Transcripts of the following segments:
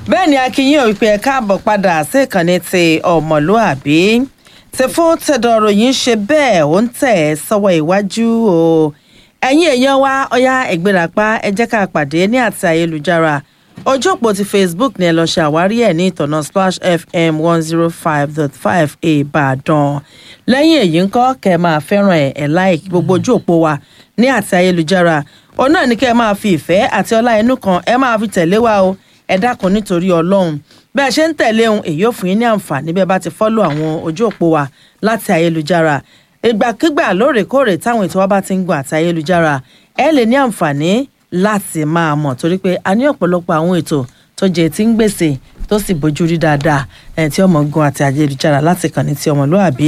bẹ́ẹ̀ ni akínyìn òwìpẹ ẹ káàbọ̀ padà sí ìkànnì ti ọmọlúàbí ti fún tẹ̀dọ̀rọ̀ yìí ń ṣe bẹ́ẹ̀ ó ń tẹ̀ ẹ́ sọ́wọ́ iwájú o ẹ̀yin èèyàn wa ọ̀yá ẹ̀gbẹ́ràpá ẹ jẹ́ ká pàdé ní àti ayélujára ojú òpó ti facebook ni ẹ lọ ṣe àwárí ẹ̀ ní ìtọ̀nà splash fm one zero five dot five ìbàdàn lẹ́yìn èyí ńkọ́ kẹ́ ẹ máa fẹ́ràn ẹ̀ ẹ̀ like gbogbo ojú òpó wa ní àti ayélujára òun náà ni kẹ́ ẹ máa fi ìfẹ́ àti ọlá inú kan ẹ máa fi tẹ̀lé wa o ẹ dákun nítorí ọlọ́run bẹ́ẹ̀ ṣe ń tẹ̀lé ohun èyí ò fún yín ní àǹfààní bẹ́ẹ̀ bá ti fọ́lọ̀ àwọn ojú òpó wa láti ayélujára ìgbàkigbà lóòrèkóòrè táwọn ètò wa bá ti ń gun àti ayélujára ẹ lè ní àǹfààní láti máa mọ̀ torí pé a ní ọ̀pọ̀lọpọ̀ àwọn ètò tó jẹ́ tí ń gbèsè tó sì bójú rí dáadáa ẹ̀ tí ọmọ gun àti ayélujára láti kàn ní ti ọmọlúàbí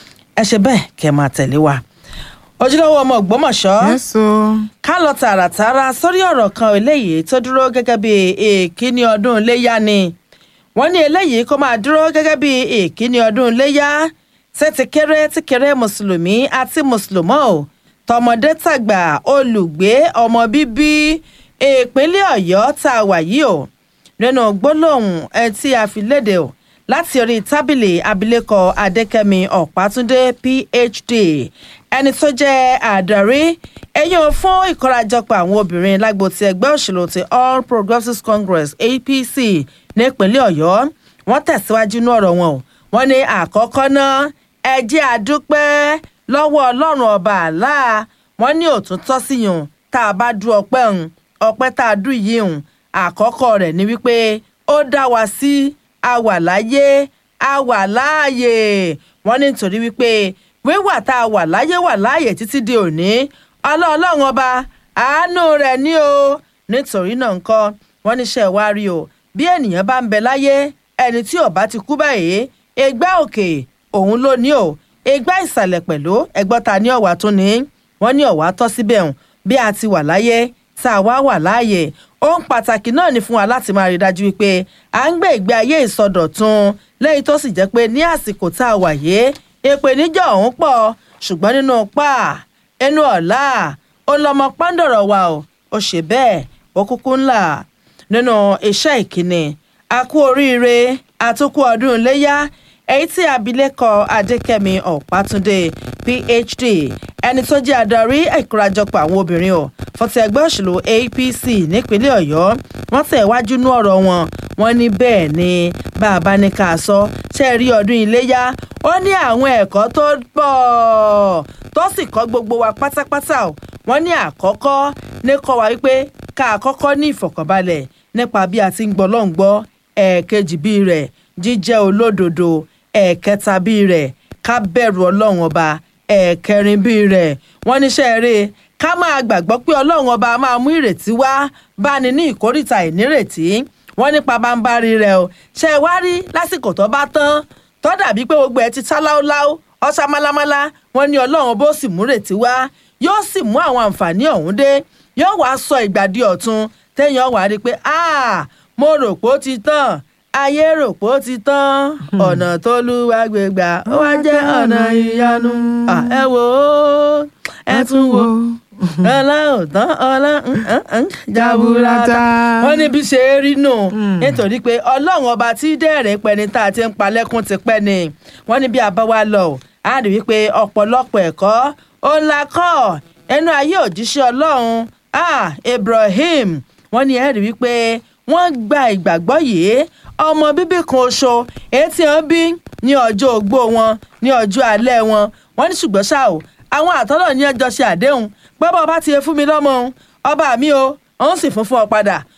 ẹ ṣe bẹ́ẹ̀ kẹ́ máa tẹ̀lé wa ojúlówó ọmọ ògbómọ̀ṣọ́ Yẹ́sọ̀. ká lọ tààràtàrà sórí ọ̀rọ̀ kan eléyìí tó dúró gẹ́gẹ́ bí èkíní ọdún iléyá ni wọ́n ní eléyìí kó máa dúró gẹ́gẹ́ bí èkíní ọdún iléyá ṣé ti kéré ti kéré mùsùlùmí àti mùsùlùmọ́ ò tọmọdé tàgbà olùgbé ọmọ bíbí ìpínlẹ̀ ọ̀yọ́ tá a wà yìí o nínú gbólóhùn ẹ tí a fi léde o láti orí tábìlì abilékọ adékẹ́mi ọ̀pátúndé phd ẹni tó jẹ́ àdarí ẹ̀yìn fún ìkórajọpọ̀ àwọn obìnrin lágbo ti ẹgbẹ́ òṣèlú ti all progressives congress apc nípínlẹ̀ ọ̀yọ́ wọ́n tẹ̀síwájú ní ọ̀rọ̀ wọn o wọ́n ní àkọ́kọ́ náà ẹ jẹ́ àdúpẹ́ lọ́wọ́ ọlọ́run ọba àlá wọ́n ní òtútọ́ sí yùn tá a bá dú ọpẹ́ ń ọpẹ́ tá a dú yìí ń àkọ́kọ́ rẹ̀ ni wípé ó dá wa sí a wà láyé a wà láàyè wọ́n ní nítorí wípé wíwà tá a wà láyé wà láàyè títí di òní ọlọ́ọ̀lọ́run ọba àánú rẹ̀ ní o nítorí náà ńkọ́ wọ́n níṣẹ́ wá rí o bí ènìyàn bá ń bẹ láyé ẹni tí ò bá ti kú báyìí ẹgbẹ́ òkè òun ló ní o ẹgbẹ́ ìsàlẹ̀ pẹ̀lú ẹgbọ́n ta ní ọ̀wà tún ní wọ́n ní ọ̀wà tọ́ síbẹ̀ hùn bí a ti wà láyé tá a wá wà láàyè ohun pàtàkì náà ni fún wa láti máa rí i dájú wípé à ń gbé ìgbé ayé ìsọdọ̀tun lẹ́yìn tó sì jẹ́ pé ní àsìkò tá a wà yé ìpèníjà ọ̀hún pọ̀ ṣùgbọ́n nínú pa ẹnu ọ̀la ó lọ́mọ pàǹdọ̀rọ̀ wa o ó ṣe bẹ́ẹ̀ ó kúkú ńlá nínú iṣẹ́ ìkíni a kú oríire àtúkú ọdún iléyá èyí tí abilékọ adékẹ́mi ọ̀pátúndé phd ẹni tó jẹ́ adarí ìkórajọpọ̀ àwọn obìnrin o fọ́tí ẹgbẹ́ òṣèlú apc nípínlẹ̀ ọ̀yọ́ wọ́n tẹ̀ wájú nú ọ̀rọ̀ wọn wọ́n ní bẹ́ẹ̀ ni bá a bá ní ká sọ ṣe rí ọdún iléyá ó ní àwọn ẹ̀kọ́ tó pọ̀ tó sì kọ́ gbogbo wa pátápátá o wọ́n ní àkọ́kọ́ ní kọ́ wa wípé ká àkọ́kọ́ ní ìfọ̀kànbalẹ̀ nípa bí a ti ń gbọ́ lọ́n gbọ́ ẹ̀ẹ̀kejì bíi rẹ̀ jíjẹ́ olódodo ẹ̀ẹ̀kẹta bíi rẹ̀ ká bẹ̀rù ọlọ́run ọba ẹ̀ẹ̀kẹrin bíi rẹ̀ wọ́n níṣẹ́ eré ká máa gbàgbọ́ pé ọlọ́run ọba máa mú ìrètí wá báni ní ìkórìtà ìnírètí wọ́n nípa bá ń bá rí rẹ̀ o ṣe wá rí lásìkò tó bá tán tó dàbí pé gbogbo ẹ̀ ti tá láúláú ọ̀sà málámálá wọ́n ní ọlọ́run bó sì mú ìrètí wá yóò sì mú àwọn àǹfààní ọ̀hún dé yóò wá sọ ìgbà di ọ̀tun téèyàn wá rí i pé mo rò pé ó ti tán ayé rò pé ó ti tán ọ̀nà tó lúwa gbégbá ó wá jẹ́ ọ̀nà ìyanu ẹ wò ó ẹ tún wò ọlá ò tán ọlá jaburata wọ́n ní bí ṣe rí nù nítorí pé ọlọ́run ọba tí dẹ́rẹ̀ pẹni tá a ti ń palẹ́kùn ti pẹ́ ni wọ́n ní bí a bá wá lọ á rí wípé ọ̀pọ̀lọpọ̀ ẹ̀kọ́ ó ń la kọ́ ẹnu ayé òjíṣẹ́ ọlọ́run Ibrahim wọ́n ní ẹ rí wípé wọ́n gba ìgbàgbọ́ yìí ọmọ bíbí kan oṣù etí wọn bí ní ọjọ́ ogbó wọn ní ọjọ́ alẹ́ wọn wọ́n ní ṣùgbọ́n ṣá o àwọn àtọ́lọ̀ ní ẹjọ́ ṣe àdéhùn pé bọ́ ọba ti fún mi lọ́mọ ọba mi o òun sì fún fún ọ padà